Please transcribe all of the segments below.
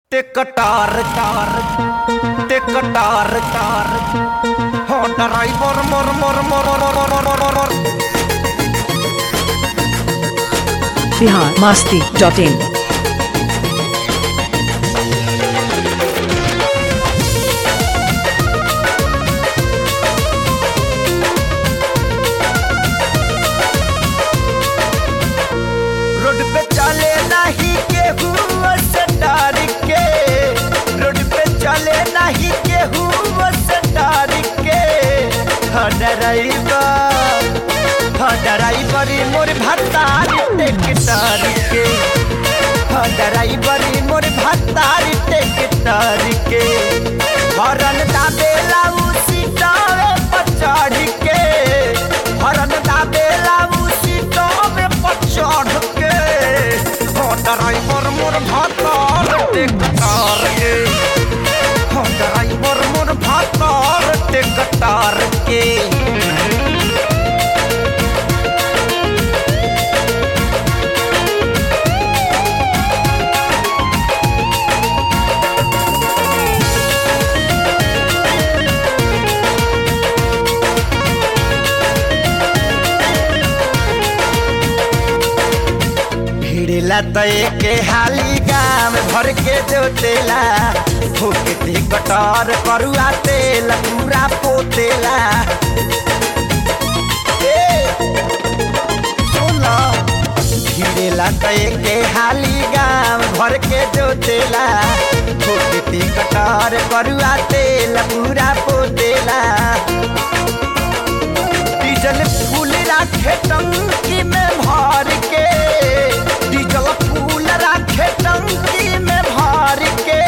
ਟਿਕ ਟਾਰ ਟਾਰ ਟਿਕ ਟਾਰ ਟਾਰ ਹੋ ਡਰਾਈਵਰ ਮਰ ਮਰ ਮਰ ਮਰ ਮਰ ਮਰ Bihar Masti dot in road पे चले नहीं केहू से डर के रोड पे चले नहीं केहू से डर के हाँ ड्राइवर हाँ ड्राइवर मोर भत्तार टेक्टर के हाँ ड्राइवर मोर भत्तार टेक्टर के हरन दाबेला उसी डावे पर चढ़ के हरन दाबेला उसी डावे पर चढ़ के हाँ ड्राइवर मोर भत्तार टेक्टर के हाँ ड्राइवर मोर भत्तार टेक्टर के भिड़ला तो के हाली गाम भर के जोतेला फूकती कटर करुआ तेल पूरा पोतेला ए, सुनो भिड़ेला तो के हाली गाम भर के जोतेला फूकती कटर करुआ तेल पूरा पोतेला डीजल फूल राखे टंकी में भर के डीजल फूल राखे टंकी में भर के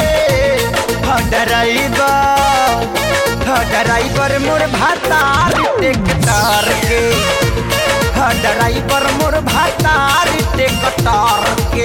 ड्राइवर ड्राइवर मोर भातार टेक्टर के ड्राइवर मोर भातार टेक्टर के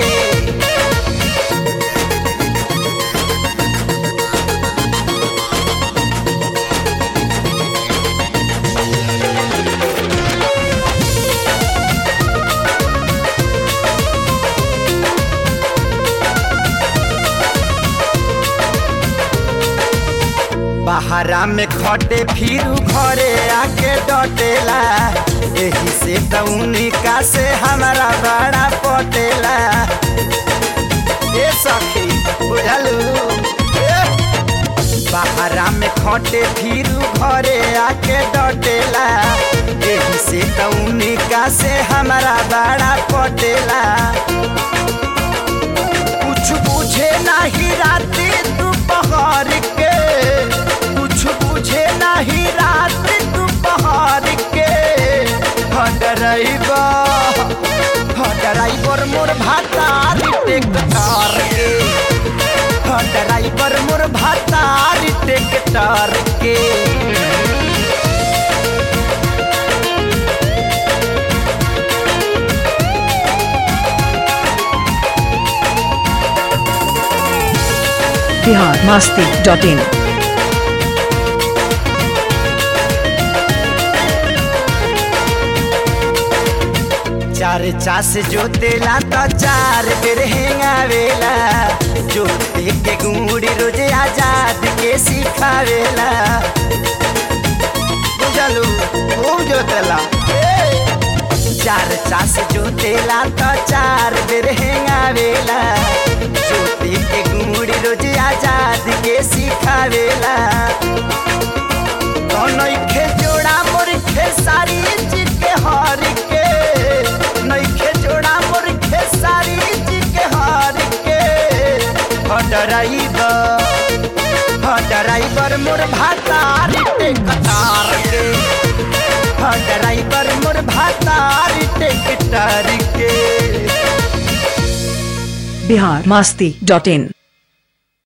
बहरा में खटे फिरू घरे आके डटेला यही से तउनी का से हमारा बड़ा पटेला ए सखी बुझलू ए, बहरा में खटे फिरू घरे आके डटेला यही से तउनी का से हमारा बड़ा पटेला कुछ बुझे नहीं राती दोपहर के कुछ बुझे नहीं रात दोपहर के ड्राइवर ड्राइवर मोर भातार टेक्टर के ड्राइवर मोर भातार टेक्टर के बिहार मास्ती डॉट इन चार चास जोतेला तो चार बेर हेंगावेला जोते के गुड़ी रोज आजाद के सिखावेला बुझलू खूब जोतेला चार चास जोतेला तो चार बेर हेंगावेला जोते के गुड़ी रोज आजाद के सिखावेला तो नइखे जोड़ा मोर खेसारी जी के हर के नइखे जोड़ा मोर खेसारी जी के हर के ड्राइवर ड्राइवर मोर भातार टेक्टर के ड्राइवर मोर भातार टेक्टर के बिहार मास्ती डॉट इन